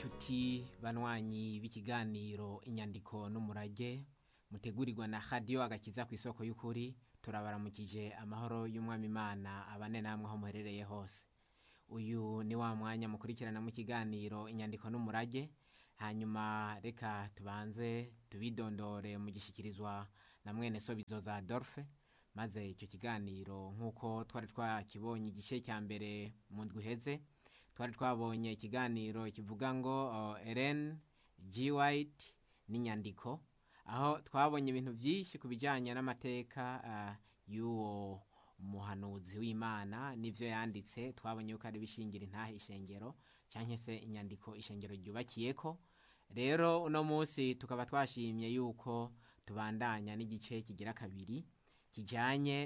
nshuti banywanyi b'ikiganiro inyandiko n'umurage mutegurirwa na radiyo agakiza ku isoko y'ukuri turabaramukije amahoro y'umwami imana abane namwe aho muherereye hose uyu ni wa mwanya mukurikirana mu kiganiro inyandiko n'umurage hanyuma reka tubanze tubidondore mu gishyikirizwa na mwene sobizo za dorfe maze icyo kiganiro nk'uko twari twakibonye igice cya mbere mu ndwi iheze twari twabonye ikiganiro kivuga ngo eren g white n'inyandiko aho twabonye ibintu byinshi ku bijyanye n'amateka y'uwo muhanuzi w'imana n'ibyo yanditse twabonye yuko ari ibishingira intahe ishengero cyangwa se inyandiko ishengero ryubakiye ko rero uno munsi tukaba twashimye yuko tubandanya n'igice kigira kabiri kijyanye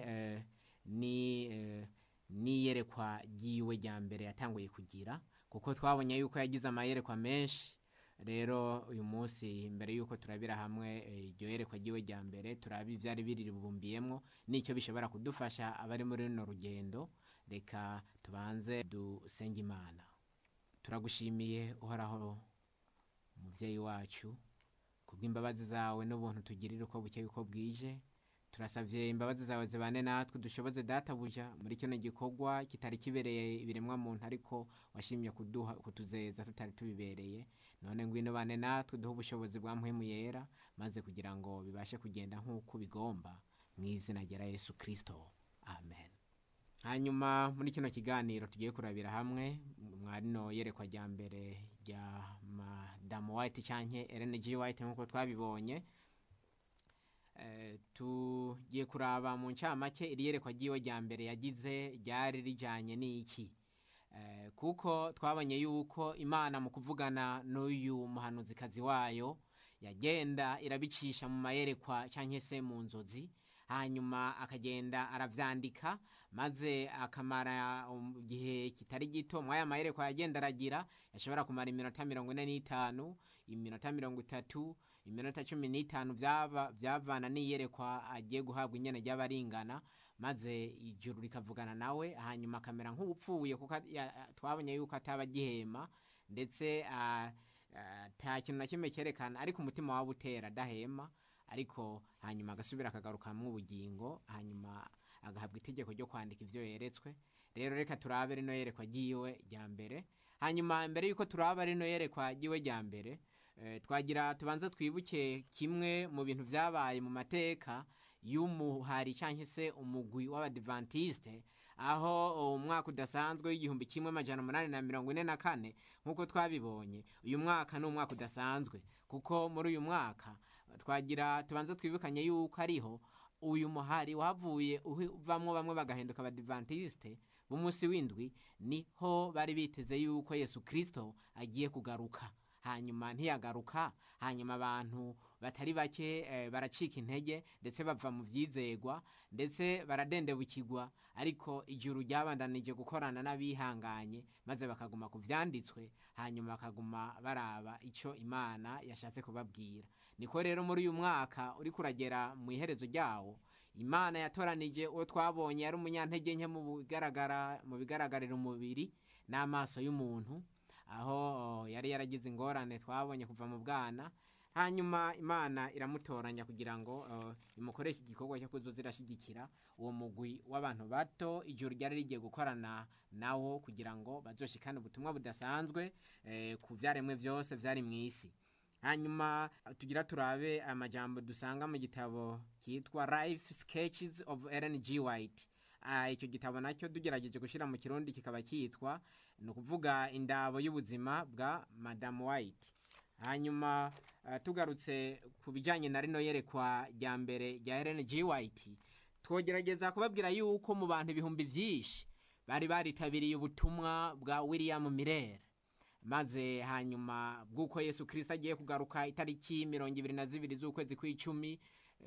n'iyerekwa ry'iwe rya mbere yatanguye kugira kuko twabonye yuko yagize amayerekwa menshi rero uyu munsi mbere y'uko turabira hamwe iryo yerekwa ry'iwe rya mbere turaba ibyari biribumbiyemo n'icyo bishobora kudufasha abari muri runo rugendo reka tubanze dusenge imana turagushimiye uhoraho umubyeyi wacu kubw'imbabazi zawe n'ubuntu tugirira uko bukeye uko bwije turasabye imbabazi zawe zibane natwe dushoboze databuja muri kino gikorwa kitari kibereye ibiremwa muntu ariko washimye kuduha kutuzeza tutari tubibereye none ngwino bane natwe duhe ubushobozi bwa mpwemu yera maze kugira ngo bibashe kugenda nk'uko bigomba mu izina rya yesu kirisito amen hanyuma muri kino kiganiro tugiye kurabira hamwe mwarino yerekwa rya mbere rya madamu white cyangwa rng white nk'uko twabibonye tugiye kuraba mu ncamake iri yerekwa ry'iwe rya mbere yagize ryari rijyanye n'iki kuko twabonye yuko imana mu kuvugana n'uyu muhanuzikazi wayo yagenda irabicisha mu mayerekwa cyangwa se mu nzozi hanyuma akagenda arabyandika maze akamara igihe kitari gito muri aya mayerekwa yagenda aragira yashobora kumara iminota mirongo ine n'itanu iminota mirongo itatu iminota cumi n'itanu byavana n'iyerekwa agiye guhabwa inyana ry'abaringana maze ijuru rikavugana nawe hanyuma akamera nk'upfuye kuko twabonye yuko ataba agihema ndetse nta kintu na kimwe cyerekana ariko umutima waba utera adahema ariko hanyuma agasubira akagarukamo ubugingo hanyuma agahabwa itegeko ryo kwandika ibyo yeretswe rero reka turabe rino yerekwa ry'iwe rya mbere hanyuma mbere y'uko turaba rino yerekwa ry'iwe rya mbere twagira tubanza twibuke kimwe mu bintu byabaye mu mateka y'umuhari cyangwa se umugwi w'abadivantisite aho umwaka udasanzwe w'igihumbi kimwe amajana umunani na mirongo ine na kane nk'uko twabibonye uyu mwaka ni umwaka udasanzwe kuko muri uyu mwaka twagira tubanza twibukanye yuko ariho uyu muhari wavuye uvamwo bamwe bagahinduka abadivantisite b'umunsi w'indwi niho bari biteze yuko yesu kirisito agiye kugaruka hanyuma ntiyagaruka hanyuma abantu batari bake baracika intege ndetse bava mu byizegwa ndetse baradendebukirwa ariko ijuru ryabandanije gukorana n'abihanganye maze bakaguma ku byanditswe hanyuma bakaguma baraba icyo imana yashatse kubabwira niko rero muri uyu mwaka uri kuragera mu iherezo ryawo imana yatoranije uwo twabonye yari umunyantege nke mu bigaragara mu bigaragarira umubiri n'amaso y'umuntu aho yari yaragize ingorane twabonye kuva mu bwana hanyuma imana iramutoranya kugira ngo imukoreshe igikorwa cyo kuzoza irashyigikira uwo mugwi w'abantu bato ijoro ryari rigiye gukorana nawo kugira ngo bazoshikane ubutumwa budasanzwe ku byaremwe byose byari mu isi hanyuma tugira turabe amajambo dusanga mu gitabo cyitwa life sketches of Ellen G White icyo gitabo nacyo tugerageje gushyira mu kirundi kikaba cyitwa ni ukuvuga indabo y'ubuzima bwa madamu white hanyuma tugarutse ku bijyanye na rino yerekwa rya mbere rya Ellen G White twogerageza kubabwira yuko mu bantu ibihumbi byinshi bari baritabiriye ubutumwa bwa William Miller maze hanyuma bw'uko yesu kirisita agiye kugaruka itariki mirongo ibiri na zibiri z'ukwezi kw'icumi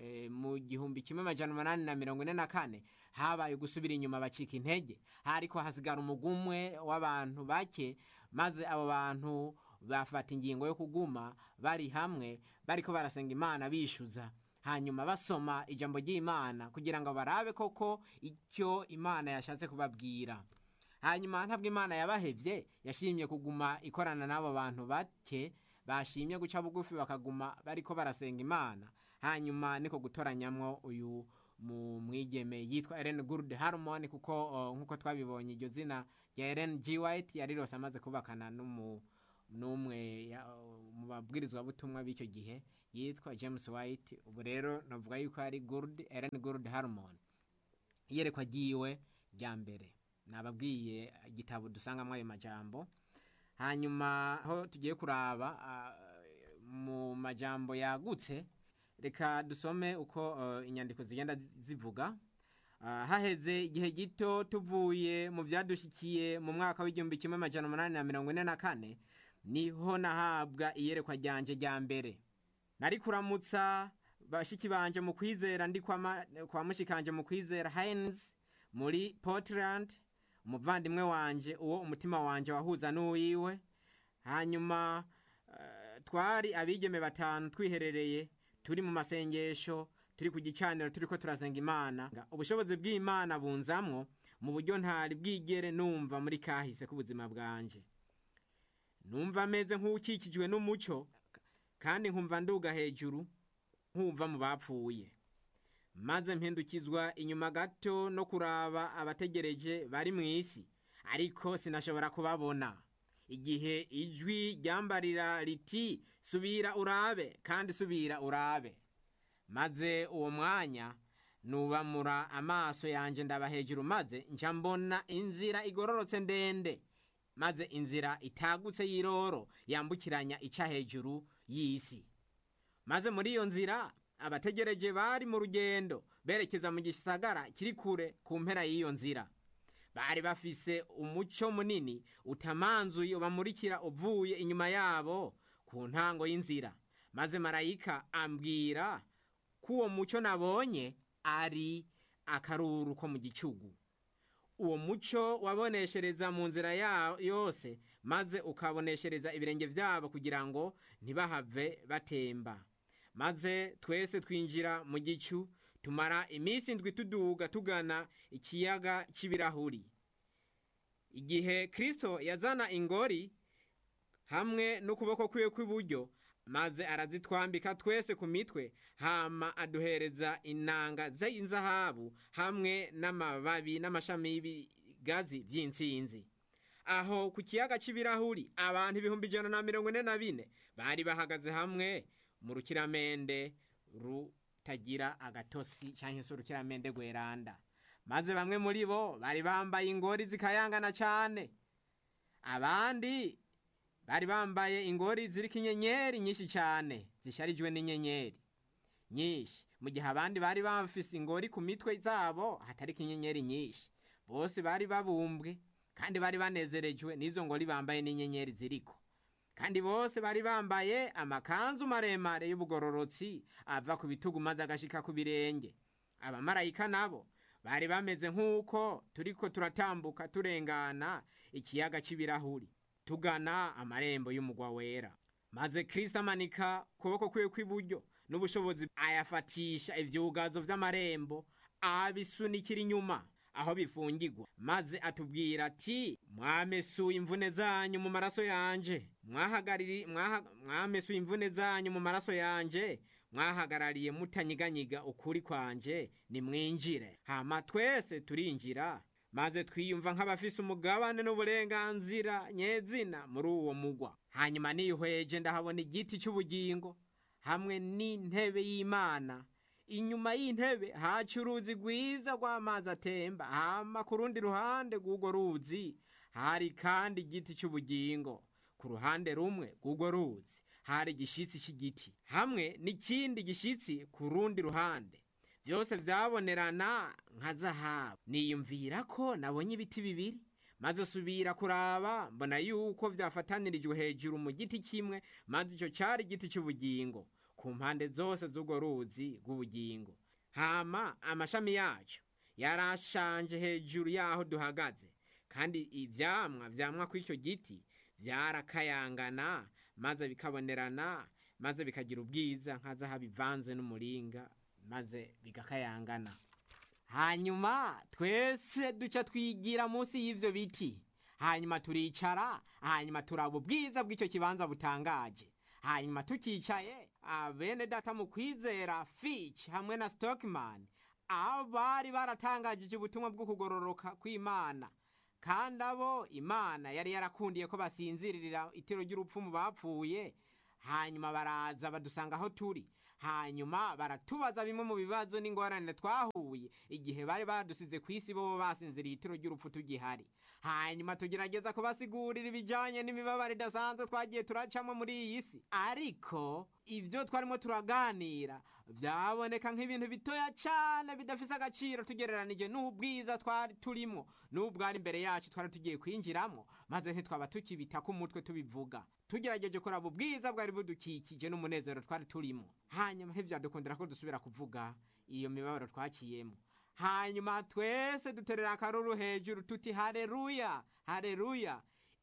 mu gihumbi kimwe amajana umunani na mirongo ine na kane habaye gusubira inyuma bacika intege ariko hasigara umugumwe w'abantu bake maze abo bantu bafata ingingo yo kuguma bari hamwe bariko barasenga imana bishyuza hanyuma basoma ijambo ry'imana kugira ngo barabe koko icyo imana yashatse kubabwira hanyuma ntabwo imana yabahevye yashimye kuguma ikorana n'abo bantu bake bashimye guca bugufi bakaguma bariko barasenga imana hanyuma niko gutoranyamwo uyu mu mwigeme yitwa Ellen Good Harmon kuko uh, nkuko twabibonye iryo zina rya Ellen G White yari rose amaze kubakana n'umu n'umwe ya- mu babwirizwa butumwa b'icyo gihe yitwa James White ubu rero navuga yuko ari Good Ellen Good Harmon iyerekwa ryiwe rya mbere nababwiye igitabo dusangamo ayo majambo hanyuma aho tugiye kuraba ah, mu majambo yagutse reka dusome uko eh, inyandiko zigenda zivuga Ah, haheze igihe gito tuvuye mu byadushikiye mu mwaka w'igihumbi kimwe amajana umunani na mirongo ine na kane niho nahabwa iyerekwa ryanje rya mbere nari kuramutsa bashiki banje mu kwizera ndi kwa, ma- kwa mushikanje mu kwizera Heinz muri Portland umuvandimwe wanje uwo umutima wanje wahuza n'uwiwe hanyuma eh, twari abigeme batanu twiherereye turi mu masengesho turi ku gicaniro turiko turasenga imana Nga ubushobozi bw'imana bunzamwo mu buryo ntari bwigere numva muri kahise k'ubuzima bwanje numva ameze nk'ukikijwe n'umuco kandi nkumva nduga hejuru nkumva mu bapfuye maze mpindukizwa inyuma gato no kuraba abategereje bari mu isi ariko sinashobora kubabona igihe ijwi ryambarira riti subira urabe kandi subira urabe maze uwo mwanya nubamura amaso yanjye ndaba hejuru maze nca mbona inzira igororotse ndende maze inzira itagutse y'iroro yambukiranya ica hejuru y'isi maze muri iyo nzira abategereje bari mu rugendo berekeza mu gisagara kiri kure ku mpera y'iyo nzira bari bafise umuco munini utamanzuye ubamurikira uvuye inyuma yabo ku ntango y'inzira maze marayika ambwira ko uwo muco nabonye ari akaruru ko mu gicugu uwo muco waboneshereza mu nzira ya yose maze ukaboneshereza ibirenge byabo kugira ngo ntibahave batemba maze twese twinjira mu gicu tumara iminsi indwi tuduga tugana ikiyaga cy'ibirahuri igihe kristo yazana ingori hamwe n'ukuboko kwiwe kw'iburyo maze arazitwambika twese ku mitwe hama aduhereza inanga z'inzahabu hamwe n'amababi n'amashami y'ibigazi by'intsinzi aho ku kiyaga cy'ibirahuri abantu ibihumbi ijana na mirongo ine na bine bari bahagaze hamwe mu rukiramende rutagira agatosi cyangwa se urukiramende rweranda maze bamwe muri bo bari bambaye ingori zikayangana cyane abandi bari bambaye ingori ziriko inyenyeri nyinshi cyane zisharijwe n'inyenyeri nyinshi mu gihe abandi bari bafise ingori ku mitwe zabo hatariko inyenyeri nyinshi bose bari babumbwe kandi bari banezerejwe n'izo ngori bambaye n'inyenyeri ziriko kandi bose bari bambaye amakanzu maremare y'ubugororotsi ava ku bitugu maze agashika ku birenge abamarayika nabo bari bameze nk'uko turiko turatambuka turengana ikiyaga cy'ibirahuri tugana amarembo y'umugwa wera maze kristo amanika ukuboko kwiwe kw'iburyo n'ubushobozi ayafatisha ivyugazo vy'amarembo abisunikira inyuma aho bifungirwa maze atubwira ati mwamesuye imvune zanyu mu maraso yanje mwahagariri mwaha- mwamesuye imvune zanyu mu maraso yanje mwahagarariye mutanyiganyiga ukuri kwanje nimwinjire hama twese turinjira maze twiyumva nk'abafise umugabane n'uburenganzira nyezina muri uwo mugwa hanyuma nihweje ndahabona igiti cy'ubugingo hamwe n'intebe y'imana inyuma y'intebe haca uruzi rwiza rw'amazi atemba hama ku rundi ruhande rw'urwo ruzi hari kandi igiti cy'ubugingo ku ruhande rumwe rw'urwo ruzi hari igishitsi cy'igiti hamwe n'ikindi gishitsi ku rundi ruhande byose vyabonerana nka zahabu niyumvira ko nabonye ibiti bibiri maze subira kuraba mbona yuko vyafatanirijwe hejuru mu giti kimwe maze ico cari igiti cy'ubugingo ku mpande zose z'urwo ruzi rw'ubugingo hama amashami yaco yarashanje hejuru yaho duhagaze kandi ivyamwa vyamwa kw'icyo giti vyarakayangana maze bikabonerana maze bikagira ubwiza nka zahabu ivanze n'umuringa maze bigakayangana hanyuma twese duca twigira munsi y'ivyo biti hanyuma turicara hanyuma turaba ubwiza bw'icyo kibanza butangaje hanyuma tukicaye bene data mu kwizera fitch hamwe na stockman aho bari baratangajije ubutumwa bwo kugororoka kw'imana kandi abo imana yari yarakundiye ko basinzirira itiro ry'urupfu mu bapfuye hanyuma baraza badusanga aho turi hanyuma baratubaza bimwe mu bibazo n'ingorane twahuye igihe bari badusize ku isi bo basinziriye itiro ry'urupfu tugihari hanyuma tugerageza kubasigurira ibijyanye n'imibabaro idasanzwe twagiye turacamo muri iyi si ariko ibyo twarimo turaganira byaboneka nk'ibintu bitoya cyane bidafise agaciro tugereranije n'ubwiza twari turimo n'ubwari imbere yacu twari tugiye kwinjiramo maze ntitwaba tukibita ku mutwe tubivuga tugerageje kuraba ubwiza bwari budukikije n'umunezero twari turimo hanyuma ntibyadukundira ko dusubira kuvuga iyo mibabaro twaciyemo hanyuma twese duterera akaruru hejuru tuti hareruya hareruya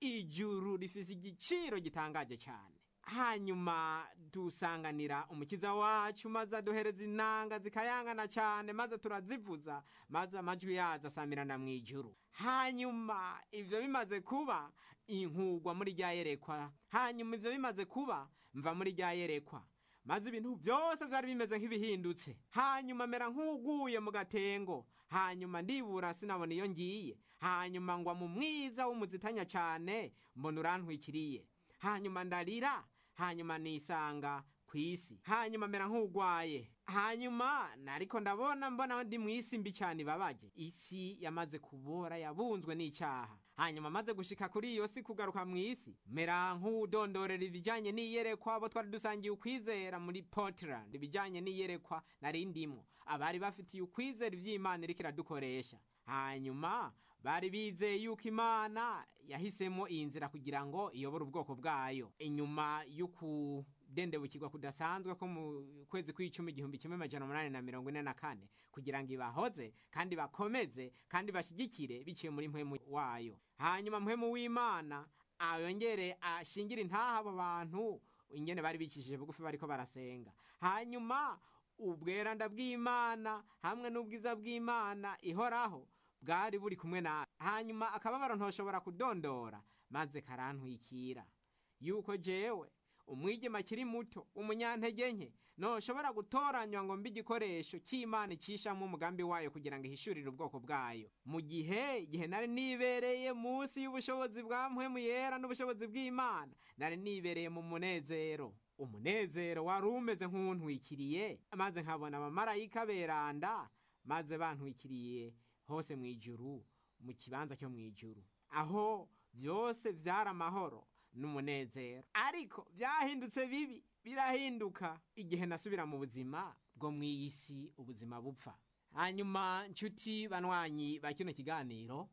ijuru rifise igiciro gitangaje cyane hanyuma dusanganira umukiza wacu maze aduhereza inanga zikayangana cyane maze turazivuza maze amajwi yazo asamirana mu ijuru hanyuma ivyo bimaze kuba inkugwa muri rya yerekwa hanyuma ivyo bimaze kuba mva muri rya yerekwa maze ibintu byose byari bimeze nk'ibihindutse hanyuma mera nk'uguye mu gatengo hanyuma ndibura sinabona iyo ngiye hanyuma ngwa mu mwiza w'umuzitanya cyane mbona urantwikiriye hanyuma ndarira hanyuma nisanga ku isi hanyuma mera nk'ugwaye hanyuma nariko ndabona mbona ndi mu isi mbi cyane ibabaje isi yamaze kubora yabunzwe n'icyaha hanyuma maze gushika kuri iyo si kugaruka mu isi mera nk'udondorera ibijyanye n'iyerekwa abo twari dusangiye ukwizera muri portland ibijyanye n'iyerekwa nari ndimwo abari bafitiye ukwizera ivy'imana iriko iradukoresha hanyuma bari bizeye yuko imana yahisemo iyi nzira kugira ngo iyobore ubwoko bwayo inyuma y'ukudendebukirwa kudasanzwe ko mu kwezi kw'icumi igihumbi kimwe amajana umunani na mirongo ine na kane kugira ngo ibahoze kandi bakomeze kandi bashyigikire biciye muri mpwemu wayo hanyuma mpwemu w'imana ayongere ashingire intaha abo bantu ingene bari bicishije bugufi bariko barasenga hanyuma ubweranda bw'imana hamwe n'ubwiza bw'imana ihoraho bwari buri kumwe nawe hanyuma akababaro ntoshobora kudondora maze karantwikira yuko jewe umwigema akiri muto umunyantege nke ntoshobora gutoranywa ngo mbe igikoresho cy'imana icishamo umugambi wayo kugira ngo ihishurire ubwoko bwayo mu gihe igihe nari nibereye munsi y'ubushobozi bwa mpwemu yera n'ubushobozi bw'imana nari nibereye mu munezero umunezero wari umeze nk'uwuntwikiriye maze nkabona abamarayika beranda maze bantwikiriye hose mu ijuru mu kibanza cyo mu ijuru aho byose byari amahoro n'umunezero ariko byahindutse bibi birahinduka igihe nasubira mu buzima bwo mu isi ubuzima bupfa hanyuma nshuti banywanyi ba kino kiganiro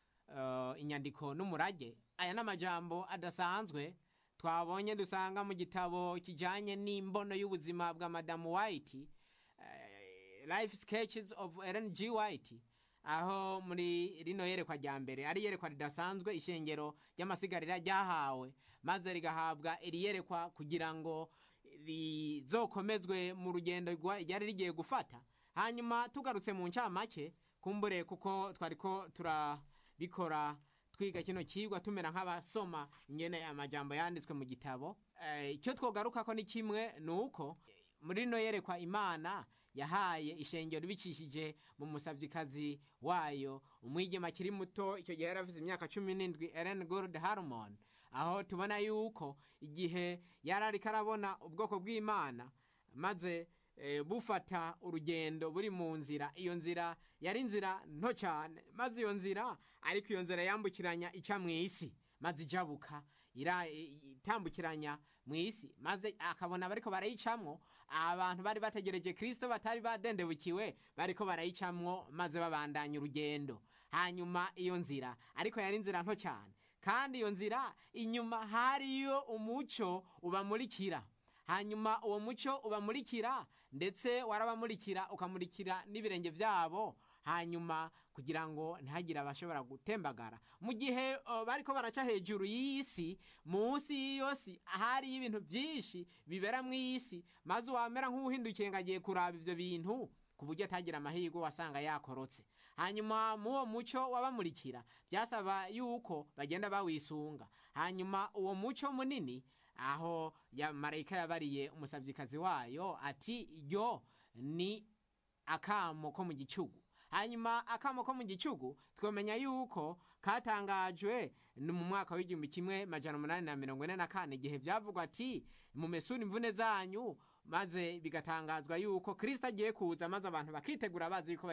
inyandiko n'umurage aya ni amajambo adasanzwe twabonye dusanga mu gitabo kijyanye n'imbono y'ubuzima bwa madamu wayiti life sketches of Ellen G. White aho muri rino yerekwa rya mbere ari yerekwa ridasanzwe ishengero ry'amasigarira ryahawe maze rigahabwa iri yerekwa kugira ngo rizokomezwe mu rugendo ryari rigiye gufata hanyuma tugarutse mu ncamake kumbure kuko twariko turabikora twiga kino kigwa tumera nk'abasoma nyene amajambo yanditswe mu gitabo icyo twogaruka ko ni kimwe ni uko muri rino yerekwa imana yahaye ishengero bicishije mu musavyikazi wayo umwigema akiri muto icyo gihe yari afite imyaka cumi n'indwi Ellen Gold Harmon aho tubona yuko igihe yari ariko arabona ubwoko bw'imana maze e, bufata urugendo buri mu nzira iyo nzira yari inzira nto cyane maze iyo nzira ariko iyo nzira yambukiranya ica mu isi maze ijabuka itambukiranya mu isi maze akabona bariko barayicamwo abantu bari bategereje kristo batari badendebukiwe bariko barayicamwo maze babandanya urugendo hanyuma iyo nzira ariko yari inzira nto cyane kandi iyo nzira inyuma hariyo umuco ubamurikira hanyuma uwo muco ubamurikira ndetse warabamurikira ukamurikira n'ibirenge byabo hanyuma kugira ngo ntihagire abashobora gutembagara mu gihe uh, bariko baraca hejuru y'isi munsi y'iyo si hariyo ibintu byinshi bibera mu isi maze wamera nk'uhindukiye ngo agiye kuraba ivyo bintu ku buryo atagira amahirwe wasanga yakorotse hanyuma mu uwo muco wabamurikira byasaba yuko bagenda bawisunga hanyuma uwo muco munini aho ya marayika yabariye umusabyikazi wayo ati yo ni akamo ko mu gicugu hanyuma akamo ko mu gicugu twamenya yuko katangajwe ni mu mwaka w'igihumbi kimwe majana umunani na mirongo ine na kane igihe byavugwa ati mumesure imvune zanyu maze bigatangazwa yuko kirisito agiye kuza maze abantu bakitegura bazi yuko